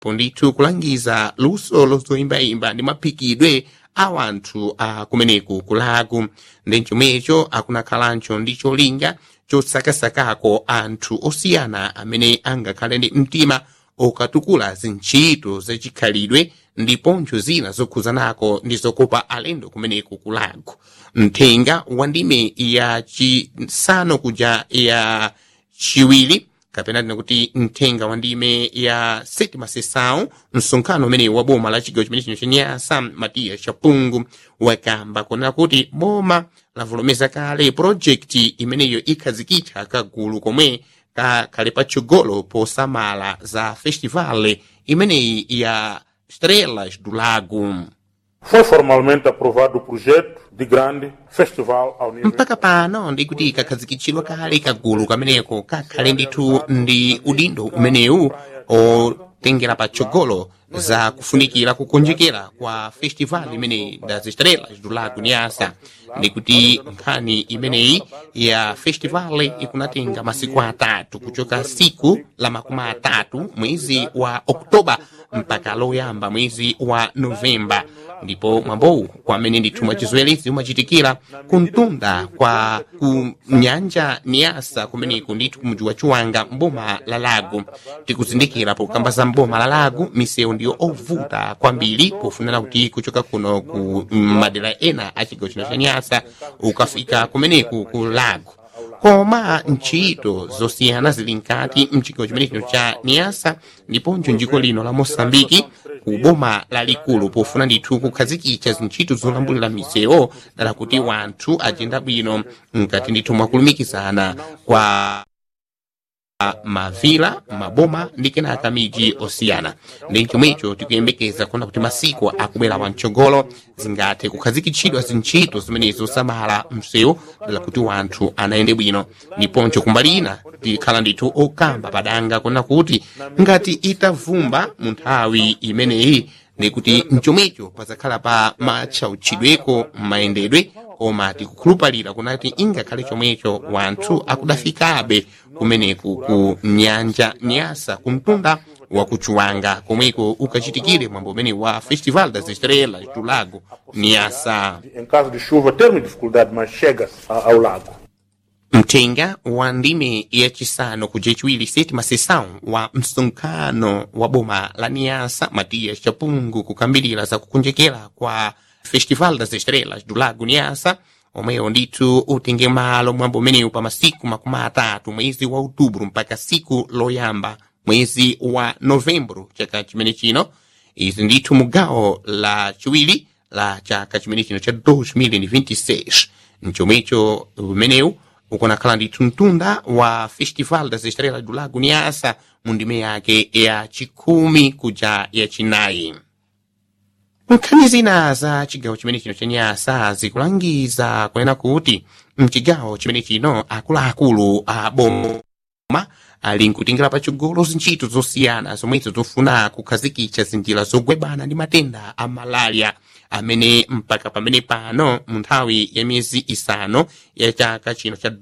pondithu kulangiza luso lozoyimbayimba ndi maphikidwe a wanthu a kumeneku kulaku ndi chomwecho akunakhalancho ndi cholinga chosakasakako anthu osiyana amene angakhale ndi mtima okatukula zintchito zachikhalidwe ndiponso zina zokhuzanako ndi zokopa alendo kumeneku kulaku mthenga wa ndime ya chisanu kuja ya chiwiri kapena tina kuti mthenga wa ndime ya sétima sessão msonkhano umene wa boma la chigawo chimene chino chenyasa matiya chapungu wakamba kunena kuti boma lavolomeza kale projekti imeneyo ikhazikitsa kagulu komwe kakhale patsogolo posamala za festival imeneyi ya estrelas do lago Foi formalmente aprovado o projeto de grande festival ao nível mpaka pano ndikuti kakhazikitsidwa kale kagulu kameneko kakhale ndithu ndi udindo umenewu otengera patsogolo za kufunikira kukonjekera kwa festival imeneyi das estrelas do lago nyasa ndikuti nkhani imeneyi ya festival ikunatenga masiku atatu kuchoka siku la makumi atatu mwezi wa oktoba mpaka loyamba mwezi wa novemba ndipo mwambowu kwamene ndithu mwachizwelezi umachitikira kumtunda kwa ku nyanja niyasa kumeneku ndithu kumudzi wa chiwanga mboma la lago tikuzindikira pokamba za mboma la lago misewu ndiyo ovuta kwambiri pofunana kuti kuchoka kuno ku madera ena a chigawo chino cha nyasa ukafika kumeneku ku lago koma ntchito zosiyana zili nkati mchigawo chimene chino cha niyasa ndiponso njiko lino la mosambiki ku boma lalikulu pofuna ndithu kukhazikitsa zintchito zolambulira misewu dala kuti wanthu ajenda bwino mkati ndithu mwakulumikizana kwa mavila maboma ndi kenaka miji osiyana ndi chomwecho tikuyembekeza kuona kuti masiku akubwera wamtsogolo zingathe kukhazikitsidwa zintchito zimenezo zosamala msewu dala kuti wanthu anayende bwino ndiponso kumbali ina tikhala ndithu okamba padanga kuona kuti ngati itavumba mu nthawi imeneyi ndikuti mchomwecho pazakhala pa matchautchidweko mayendedwe koma tikukhulupalira kunati ingakhale chomwecho wanthu akudafikabe kumeneku ku nyanja nyasa kumtunda wa kuchuwanga komweko ukachitikire mwambo umene wa festival das estrelas do lago nyasa em caso de chuva termos dificuldade mas chega a- ao lago mthenga wa ndime yachisanu kuja chiwiri sétima sessão wa msonkhano wa boma la niasa matias chapungu kukambirira za kukonjekera kwa festival das estrelas do lago niasa omwewo ndithu utenge malo mwambo umenewu pa masiku makumi atatu mwezi wa outubro mpaka siku loyamba mwezi wa novembro chaka chimene chino izi ndithu mugawo la chiwiri la chaka chimene chino cha 2026 mchomwecho umenewu ukunakhala ndithu mtunda wa festival das estrelas do lago nyasa mu ndime yake ya chikhumi kuja ya chinayi nkhani zina za chigawo chimene chino cha nyasa zikulangiza kunena kuti mchigawo chimene chino akuluakulu a boma ali nkutingira patsogolo zintchito zosiyana zomwezo zofuna kukhazikitsa zinjira zogwebana ndi matenda a malaria amene mpaka pamene pano mu nthawi ya miyezi isanu ya chaka chino cha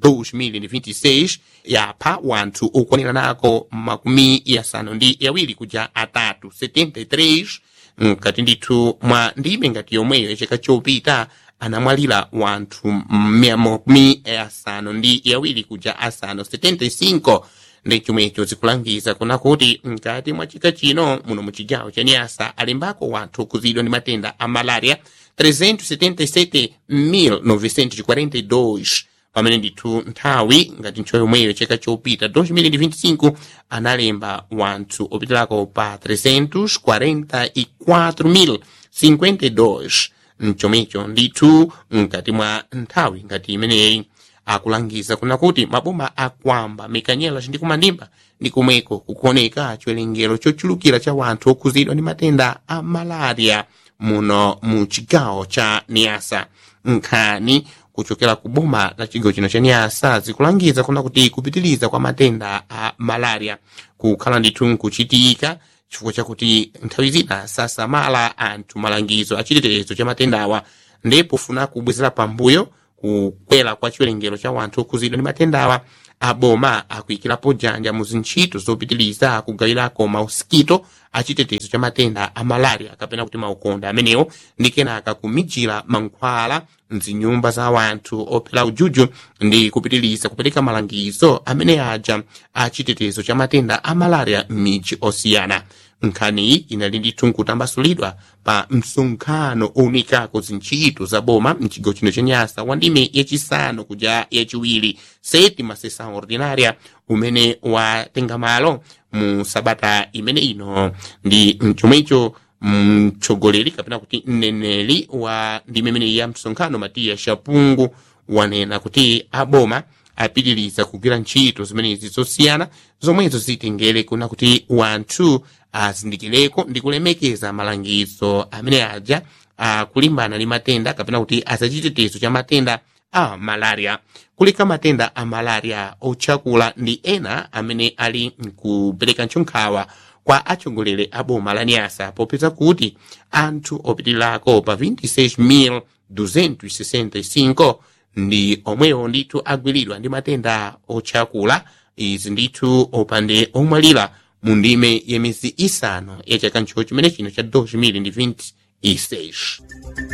2026 yapha wanthu okwanira nako makumi yasanu ndi yawiri kuja atatu 73 mkati ndithu mwa ndime ngati yomweyo chaka chopita anamwalira wanthu makumi asanu ndi yawiri kuja asanu 75 ndi chomwecho zikulangiza kuna kuti mkati mwa chaka chino muno mu chigawo cha nyasa alimbako wanthu okhudzidwa ndi matenda a malaria 377,942 pamene ndithu nthawi ngati ntchito yomweyo chaka chopita 2025 analemba wanthu opitirako pa 344,052 mchomecho ndithu mkati mwa nthawi ngati imeneyi akulangiza kuna kuti maboma akwamba mikanyela ndi kumandimba ndi komweko kukuoneka chiwerengero chochulukira cha wanthu okhuzidwa ndi matenda a malaria muno mu chigawo cha niasa nkhani kuchokera ku boma la chigawo chino cha niasa zikulangiza kuna kuti kupitiliza kwa matenda a malaria kukhala ndithu nkuchitika chifukwa chakuti nthawi zina sasamala anthu malangizo a chitetezo cha matendawa ndipo funa kubwezera pambuyo kukwera kwa chiwerengero cha wanthu okhuzidwa ndi matendawa aboma akuyikirapo janja mu zintchito zopitiliza kugawirako mausikito achitetezo cha matenda a malaria kapena kuti maukonda amenewo ndi kenaka kumijira mankhwala mzinyumba za wanthu ophera ujuju ndi kupitiliza kupereka malangizo amene aja achitetezo cha matenda a malaria m'midzi osiyana nkhani iyi inali ndithu nkutambasulidwa pa msonkhano owunikako zintchito za boma mchigawo chino cha nyasa wa ndime yachisanu kuja yachiwiri sétima sessão ordinária umene watenga malo mu sabata imene ino ndi mchomwecho mtsogoleri kapena kuti mneneri wa ndime imene ya msonkhano matiya shapungu wanena kuti aboma apitiriza kugwira ntchito zimenezi zosiyana zomwezo zitengere kuna kuti wanthu azindikireko ndi kulemekeza malangizo amene aja akulimbana ndi matenda kapena kuti azachitetezo cha matenda a malaria kulika matenda a malaria otchakula ndi ena amene ali nkupereka ntchonkhawa kwa atsogoleri a boma la nyasa popeza kuti anthu opitirako pa 26,265 ndi omwewo ndithu agwiridwa ndi matenda otchakula izi ndithu opande omwalira mu ndime ya miyezi isanu ya chaka ncho chimene chino cha 2026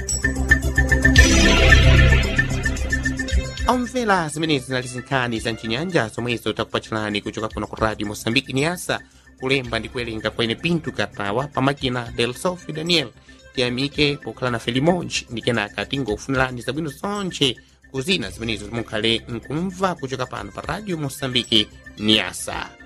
omvera zimenezi zinali zinkhani za mchinyanja zomwezo takupatsalani kuchoka kuno ku radio mosambiki niyasa kulemba ndi kuwerenga kwene pinto katawa pamakina del sofi daniel tiyamike pokhala nafe limodzi ndi kenaka tingofunirani zabwino zonse kuzina zimenezo mukhale nkumva kuchoka pano pa radio mosambiki niyasa